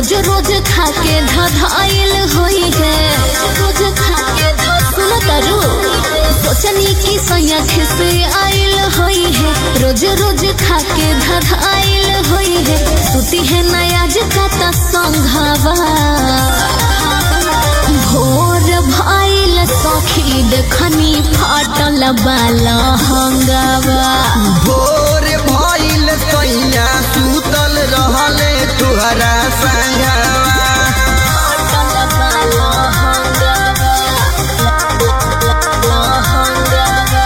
रोज रोज खाके धधाइल होई है रोज खाके सुन तारू सोचनी की सैया खिसे आइल होई है रोज रोज खाके धधाइल होई है सुती है नया जका संघावा भोर भाइल सखी देखनी फाटल बाला हंगावा भोर भइल सैया सुतल रहले तुहरा संगवा फाटल बाला हंगावा हंगावा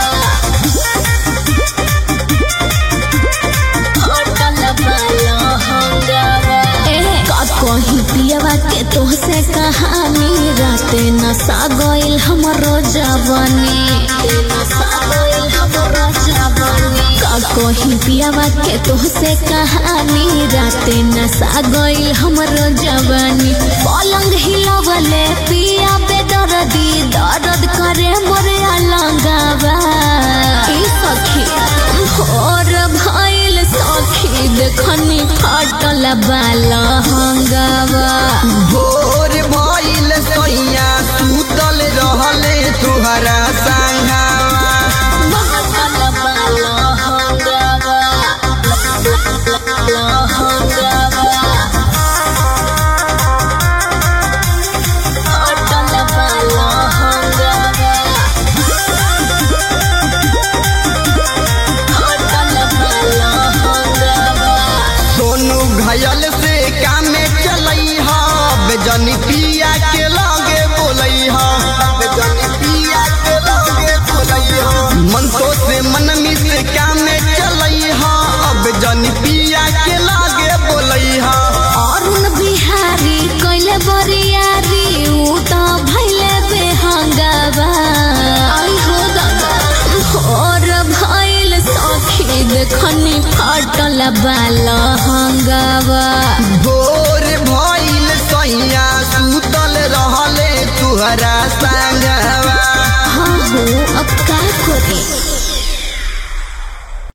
फाटल बाला हंगावा का कहीं पियवा के तोहसे कहानी राते नशा गइल हमरो जवानी नशा गइल हमरो जवानी का कहीं पियवा के तोहसे कहानी राते नशा गइल हमरो जवानी पलंग हिलवले पिया बेदर्दी दर्द करे मोरे अलंगावा ई सखी भोर भइल सखी देखनी फाटल बाला हंगावा भोर भइल सैया सुतल रहले तुहरा संगवा फाटल बाला हंगावा हंगावा फाटल बाला हंगावा फाटल बाला हंगावा सोनू घायल से कामे चलई हा बेजनी पिया के लागे बोलई हा बेजनी पिया के लागे बोलई हा मन तो से मन मिस कामे चलई हा अब जनी पिया के लागे बोलई हा अरुण बिहारी कैले बरियारी ऊ त भैले बेहंगावा आई हो दादा भोर भइल सखी देखनी फाटल बाला हंगावा भोर भइल सैया सुतल रहले तुहरा संगवा हाँ हो अब का करी